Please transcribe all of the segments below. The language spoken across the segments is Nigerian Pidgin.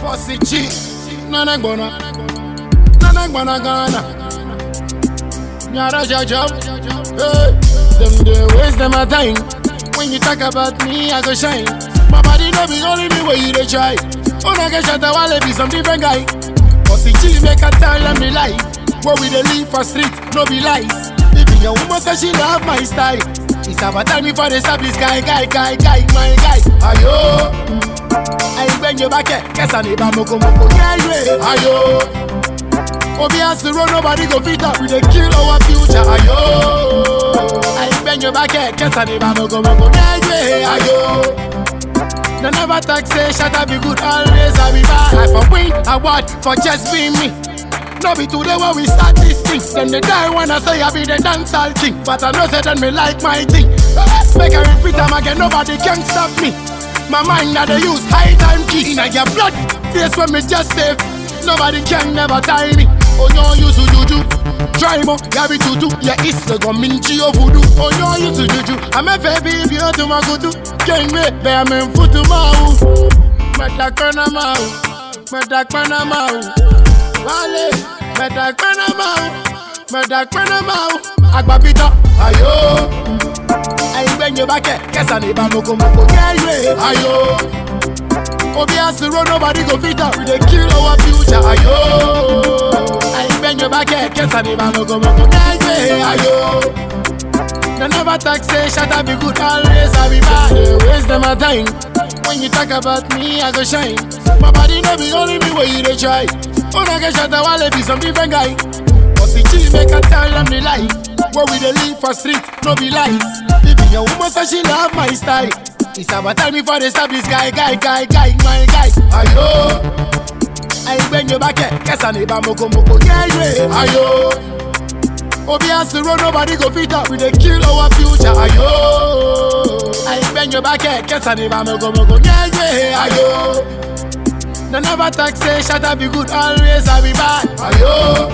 Bossy G, Nana Gbona, Nana Gbona Ghana. Nyara Jajab, hey, them they waste them a time. When you talk about me, I go shine. My body no be only me where you dey try. Una get shot a while be some different guy. Bossy G make a tell them the life. Where we dey live for street, no be lies. Even your woman say she love my style. It's about time before they stop this guy, guy, guy, guy, my guy. Ayo. Ayi your back, kesa ni ba moko moko yeah yeah. Ayo. Obi asiro nobody go fit up, we dey kill our future. Ayo. Ayi your back, kesa ni ba moko moko yeah yeah. Ayo. They never talk say shut up be good always I be bad. I for win award for just being me. No be today when we start this thing. Then they die when I say I be the dancehall king. But I know say then me like my thing. Make I repeat them again, nobody can stop me. My mind now they use high time key. In your blood, face when me just save. Nobody can never tie me. Oh no, you to juju. Try mo, yabi tutu. Yeah, it's the gominchi of voodoo. Oh no, you to juju. I'm a baby, if you to my kutu. Can't wait, bear me futu mau. Metakana mau. Metakana mau. Wale, metakana mau. Metakana mau. Agbapita, ayo. Ayi your back, kesa ni ba moko moko. Yeah, yeah, ayo. Obi asiro nobody go fit up. We dey kill our future. Ayo. Ayi bend your back, kesa ni ba moko moko. Yeah, yeah, ayo. They never talk say shut up be good always I be bad. They waste them a time. When you talk about me, I go shine. My body no be only me where you dey try. Una get shot a while be some different guy. Bossy G make a tell them the life. Where we dey live for street, no be lies. Even your woman say she love my style. It's about time before they stop this guy, guy, guy, guy, my guy. Ayo. Ayi bend your back, kesa ni ba moko moko. Yeah, yeah. Ayo. Obi asiro nobody go fit up, we dey kill our future. Ayo. Ayi bend your back, kesa ni ba moko moko. Yeah, yeah. Ayo. They never talk say shut up be good always I be bad. Ayo.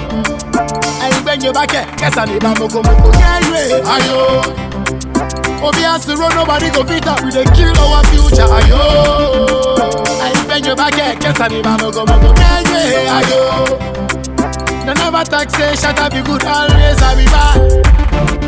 Ayi bend your back, kesa ni ba moko moko. Yeah, yeah. Ayo. Obi asiro nobody go fit up, we dey kill our future. Ayo. Ayi bend your back, kesa ni ba moko moko. Yeah, yeah. Ayo. They never talk say shut up be good always I be bad.